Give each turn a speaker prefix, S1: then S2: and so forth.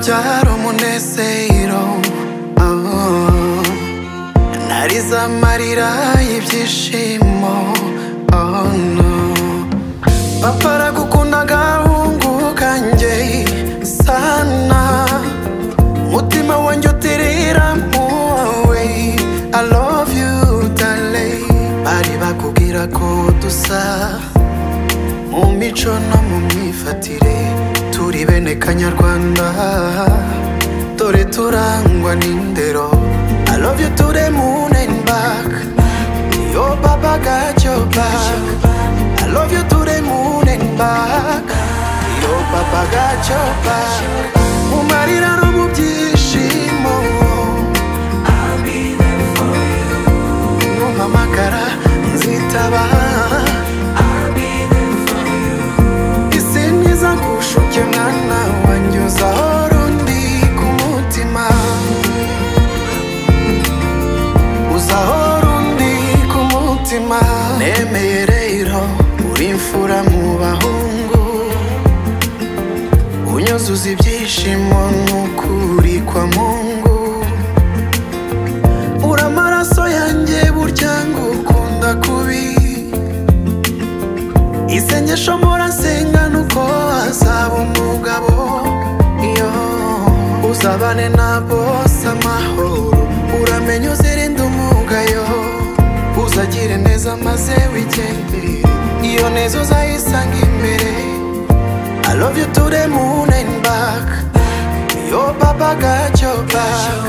S1: cyaro umunezero oh. ntari z'amarira y'ibyishimo oh, no. papa aragukunda agahungu kanjye sana umutima wanjye utirira mu wawe I love you darling bari bakubwira ko dusa mu mico no mu myifatire turi bene kanyarwanda dore turangwa n'indero I love you to the moon and back yo baba got your back I love you to the moon and back yo baba got your back mu marira no mu byishimo numpamagara nzitaba isiniza ngushuke mwana wanjye uzahora undi ku mutima uzahora undi ku mutima nemeye rero uri imfura mu bahungu unyuzuza ibyishimo n'ukuri kwa mungu uri amaraso yanjye burya ngukunda kubi isengesho mpora nsenga nuko azaba umugabo iyo uzabane na bose amahoro uramenye uzirinde umugayo uzagire neza maze wigendere iyo neza uzayisanga imbere I love you to the moon and back Yo papa got your back